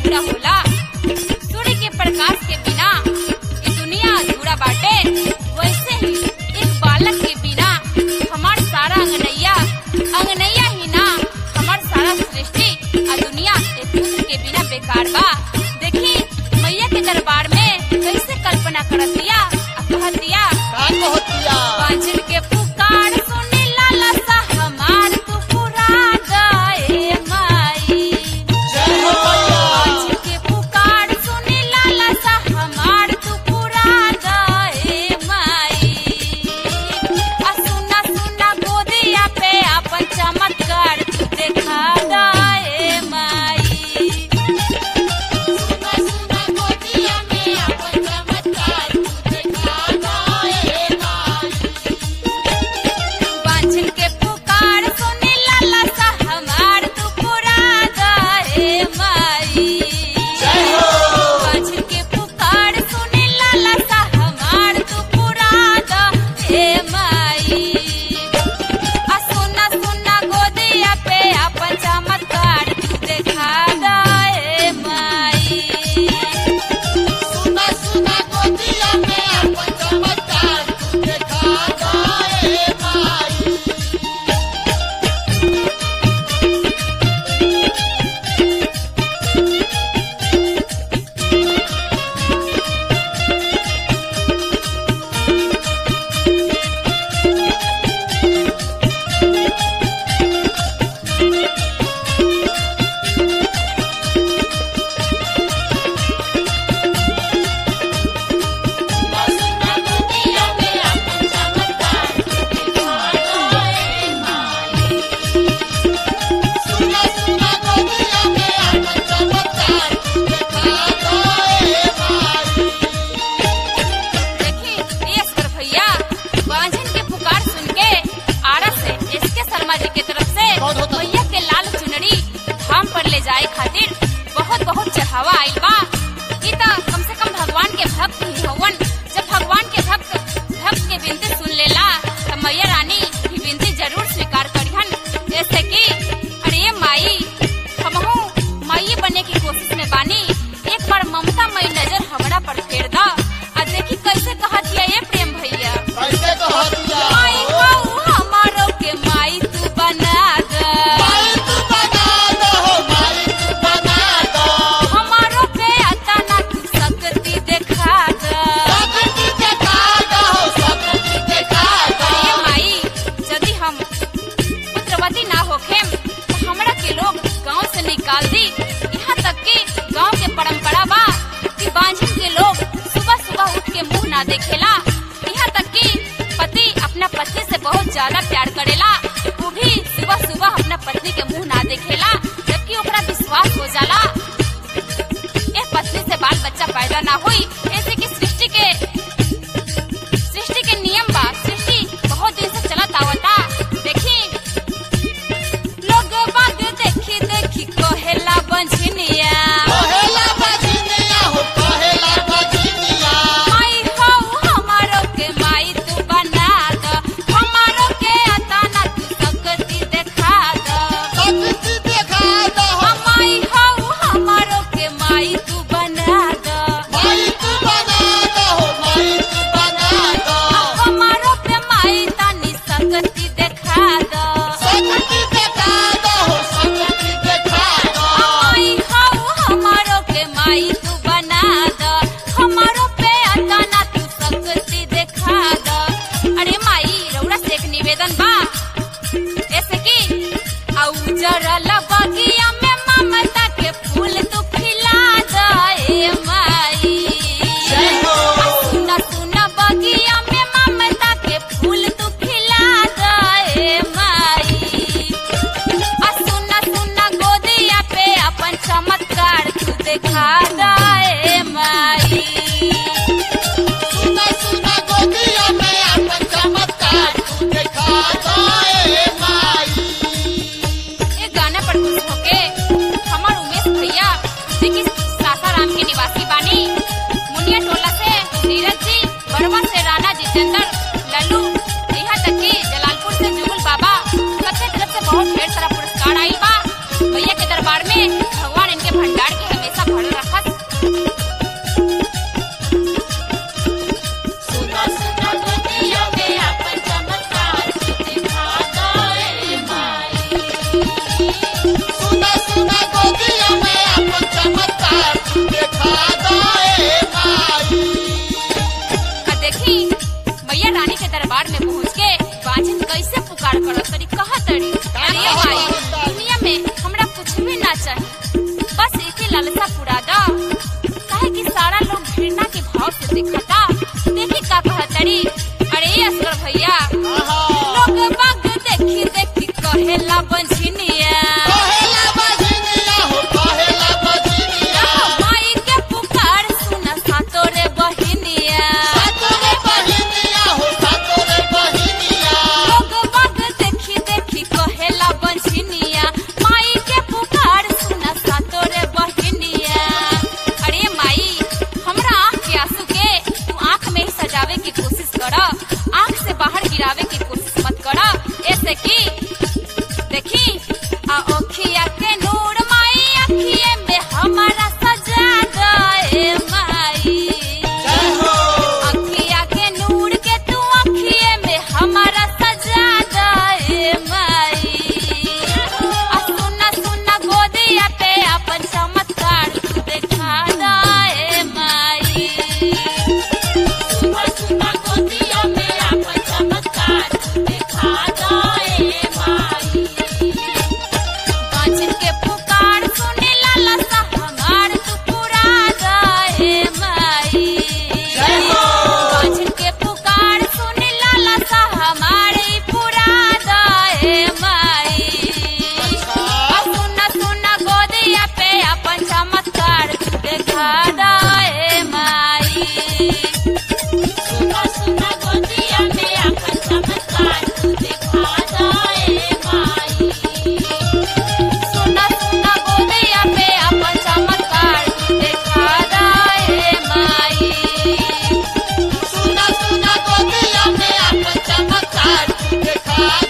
अधूरा होला सूर्य के प्रकाश के बिना ये दुनिया अधूरा बाटे वैसे ही एक बालक के बिना हमार सारा अंगनैया अंगनैया ही ना हमार सारा सृष्टि आ दुनिया एक पुत्र के बिना बेकार बा देखी मैया के दरबार में कैसे कल्पना करत दिया आ कहत दिया का कहतिया बांझिल के पुकार सुनी लाला सा हमार तू पुरा गए माई जय हो मैया बांझिल के पुकार सुनी लाला सा हमार तू पुरा गए माई आ सुना सुना गोदिया पे अपन चमत्कार तू देखा गए माई सुना सुना गोदिया में अपन चमत्कार तू देखा गए माई बांझिल के पुकार सुनी लाला सा हमार तू पुरा गए माई जय हो बांझिल के पुकार सुनी लाला सा हमार तू पुरा गए माई आ सुना सुना गोदिया पे अपन चमत्कार तू देखा गए माई सुना सुना गोदिया में अपन चमत्कार तू देखा गए माई सुना सुना गोदिया में अपन चमत्कार तू देखा गए माई देखी ये असगर भैया बांझन के पुकार सुन के आरा से एसके शर्मा जी के तरफ से बहुत बहुत भैया के लाल चुनरी धाम पर ले जाए खातिर बहुत बहुत चढ़ावा आइल बा ई त कम से कम भगवान के भक्त ही हवन जब भगवान के भक्त भक्त के विनती सुन लेला त मैया रानी भी विनती जरूर स्वीकार करिहन जैसे कि अरे ये माई हमहू माई बने की कोशिश में बानी एक बार ममता मई नजर हमरा पर फेर दा आ देखी कैसे कहत ये ये प्रेम भैया कैसे कहतिया माई हऊ हमारो के माई तू बना द माई तू बना दो माई तू बना दो हमारो पे आता ना तू सकती देखा द सकती देखा दो सकती देखा दो ये माई यदि हम पुत्रवती ना होखेम तो हमरा के लोग गांव से निकाल दी यहाँ तक कि गांव के परंपरा बा कि बांझिन के लोग सुबह सुबह उठ के मुंह ना देखेला यहाँ तक कि पति अपना पत्नी से बहुत ज्यादा प्यार करेला वो भी सुबह सुबह अपना पत्नी के मुंह ना देखेला जबकि ओकरा विश्वास हो जाला ए पत्नी से बाल बच्चा पैदा ना हुई ऐसे की सृष्टि के सृष्टि के नियम बा सृष्टि बहुत दिन से चलत आवता देखी लोग बाग देखी देखी कहेला बंझनिया कहेला बजनिया हो कहेला बजनिया माई हो हमारो के माई तू बना द हमारो के आता ना तू सकती देखा द सकती देखा दो माई हो हमारो के माई तू बना द माई तू सुना सुना गोदिया में अपन चमत्कार तू दिखा जाए माई सुना सुना गोदिया में अपन चमत्कार तू दिखा जाए माई सुना सुना गोदिया में अपन चमत्कार तू दिखा